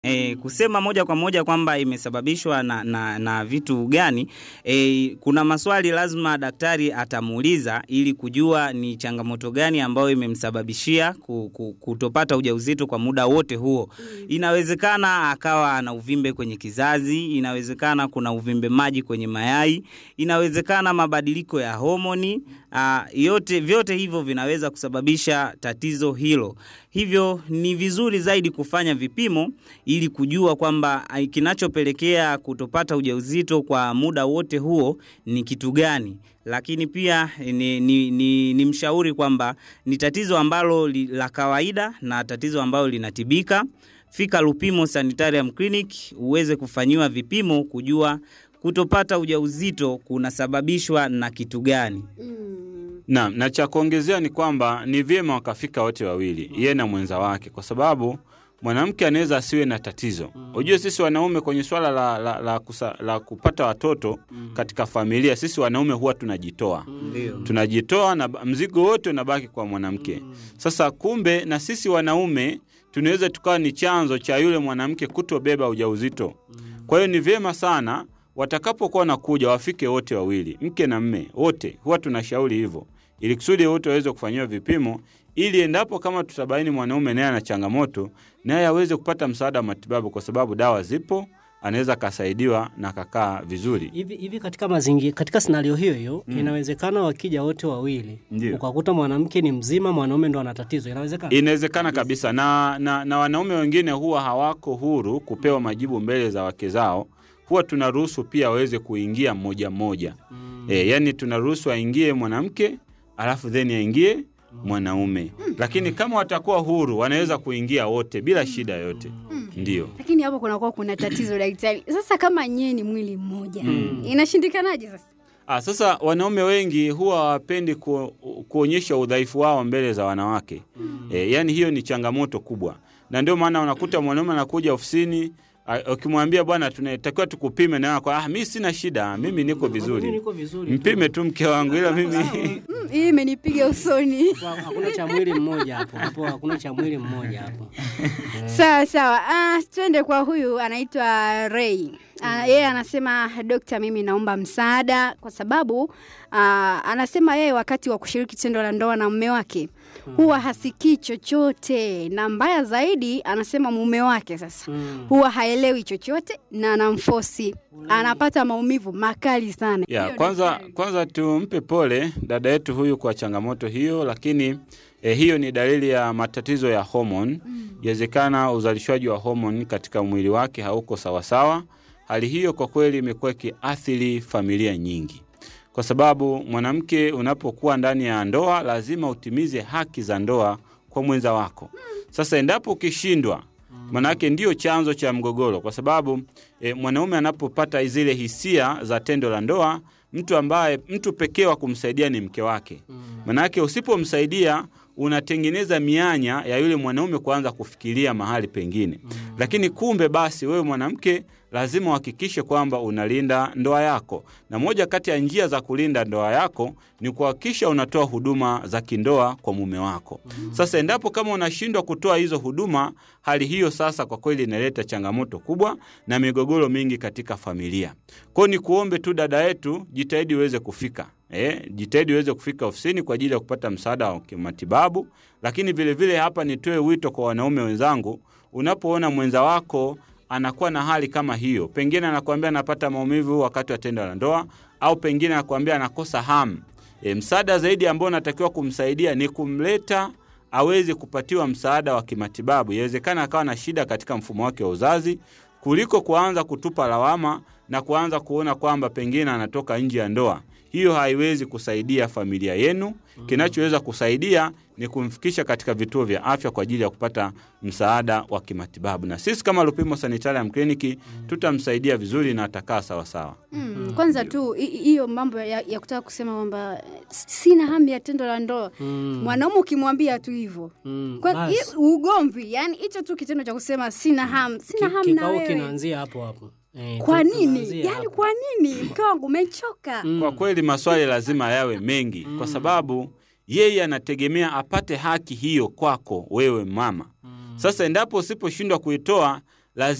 E, kusema moja kwa moja kwamba imesababishwa na, na, na vitu gani e, kuna maswali lazima daktari atamuuliza ili kujua ni changamoto gani ambayo imemsababishia ku- ku- kutopata ujauzito kwa muda wote huo. Inawezekana akawa ana uvimbe kwenye kizazi, inawezekana kuna uvimbe maji kwenye mayai, inawezekana mabadiliko ya homoni a, yote vyote hivyo vinaweza kusababisha tatizo hilo. Hivyo ni vizuri zaidi kufanya vipimo ili kujua kwamba ai, kinachopelekea kutopata ujauzito kwa muda wote huo ni kitu gani. Lakini pia ni, ni, ni, ni mshauri kwamba ni tatizo ambalo li, la kawaida na tatizo ambalo linatibika. Fika Lupimo Sanitarium Clinic uweze kufanyiwa vipimo kujua kutopata ujauzito kunasababishwa na kitu gani. Na, na cha kuongezea ni kwamba ni vyema wakafika wote wawili, yeye na mwenza wake, kwa sababu mwanamke anaweza asiwe na tatizo. Ujue sisi wanaume kwenye swala la, la, la, kusa, la kupata watoto katika familia, sisi wanaume huwa tunajitoa Ndio. tunajitoa na ba- mzigo wote unabaki kwa mwanamke. Sasa kumbe na sisi wanaume tunaweza tukawa ni chanzo cha yule mwanamke kutobeba ujauzito. Kwa hiyo ni vyema sana watakapokuwa wanakuja wafike wote wawili, mke na mme wote, huwa tunashauri hivyo, ili kusudi wote waweze kufanyiwa vipimo, ili endapo kama tutabaini mwanaume naye ana changamoto, naye aweze kupata msaada wa matibabu, kwa sababu dawa zipo, anaweza akasaidiwa na akakaa vizuri. hivi hivi katika mazingira katika scenario hiyo hiyo inawezekana wakija wote wawili Ndio. ukakuta mwanamke ni mzima mwanaume ndo ana tatizo inawezekana Inawezekana kabisa na, na, na wanaume wengine huwa hawako huru kupewa majibu mbele za wake zao. Huwa tunaruhusu pia waweze kuingia mmoja mmoja mm. E, yani tunaruhusu aingie mwanamke alafu then aingie mwanaume lakini kama watakuwa huru wanaweza kuingia wote bila shida yoyote ndio. lakini hapo kunakuwa kuna tatizo daktari. Sasa kama nyie ni mwili mmoja inashindikanaje sasa? Ah, sasa wanaume wengi huwa hawapendi ku, kuonyesha udhaifu wao mbele za wanawake mm. E, yani hiyo ni changamoto kubwa, na ndio maana unakuta mwanaume anakuja ofisini a- ukimwambia bwana, tunatakiwa tukupime, na kwa ah, mi sina shida, mimi niko Mimi vizuri, niko vizuri mpime tu mke wangu, ila mimi Mm, hii imenipiga usoni. Hapo hakuna cha mwili mmoja hapo hapo hakuna cha mwili mmoja hapo Sawa sawa. Ah, twende kwa huyu anaitwa Ray. Ah, yeye anasema dokta, mimi naomba msaada kwa sababu ah, anasema yeye wakati wa kushiriki tendo la ndoa na mume wake huwa hasikii chochote, na mbaya zaidi anasema mume wake sasa Mm. huwa haelewi chochote na anamfosi, anapata maumivu makali sana. ya Hiyo kwanza, daktari. kwanza tumpe pole dada yetu huyu kwa changamoto hiyo, lakini eh, hiyo ni dalili ya matatizo ya homoni. Inawezekana uzalishaji wa homoni katika mwili wake hauko sawasawa. Hali hiyo kwa kweli imekuwa ikiathiri familia nyingi, kwa sababu mwanamke unapokuwa ndani ya ndoa lazima utimize haki za ndoa kwa mwenza wako. Sasa endapo ukishindwa manake ndio chanzo cha mgogoro, kwa sababu e, mwanaume anapopata zile hisia za tendo la ndoa, mtu ambaye mtu pekee wa kumsaidia ni mke wake. Manake usipomsaidia unatengeneza mianya ya yule mwanaume kuanza kufikiria mahali pengine. Lakini kumbe basi, wewe mwanamke lazima uhakikishe kwamba unalinda ndoa yako, na moja kati ya njia za kulinda ndoa yako ni kuhakikisha unatoa huduma za kindoa kwa mume wako. Sasa endapo kama unashindwa kutoa hizo huduma, hali hiyo sasa kwa kweli inaleta changamoto kubwa na migogoro mingi katika familia. Kwa hiyo ni kuombe tu dada yetu, jitahidi uweze kufika Eh, jitahidi uweze kufika ofisini kwa ajili ya kupata msaada wa kimatibabu. Lakini vilevile vile hapa nitoe wito kwa wanaume wenzangu, unapoona mwenza wako anakuwa na hali kama hiyo, pengine anakuambia anapata maumivu wakati wa tendo la ndoa, au pengine anakuambia anakosa hamu, e, msaada zaidi ambao unatakiwa kumsaidia ni kumleta aweze kupatiwa msaada wa kimatibabu. Inawezekana akawa na shida katika mfumo wake wa uzazi, kuliko kuanza kutupa lawama na kuanza kuona kwamba pengine anatoka nje ya ndoa. Hiyo haiwezi kusaidia familia yenu. Kinachoweza kusaidia ni kumfikisha katika vituo vya afya kwa ajili ya kupata msaada wa kimatibabu, na sisi kama Lupimo Sanitarium Clinic tutamsaidia vizuri na atakaa sawasawa. Mm, kwanza tu hi- hiyo mambo ya, ya kutaka kusema kwamba eh, sina hamu ya tendo la ndoa Mm. mwanaume ukimwambia tu hivyo Mm, Kwa- basi. hi- ugomvi yani hicho tu kitendo cha kusema sina hamu sina Ki- hamu na kikao wewe kinaanzia hapo hapo Eh, kwa tu- nini tunaanzia yani hapo. kwa nini mke wangu umechoka Mm. Kwa kweli maswali lazima yawe mengi, kwa sababu yeye anategemea apate haki hiyo kwako wewe mama. Sasa endapo usiposhindwa kuitoa,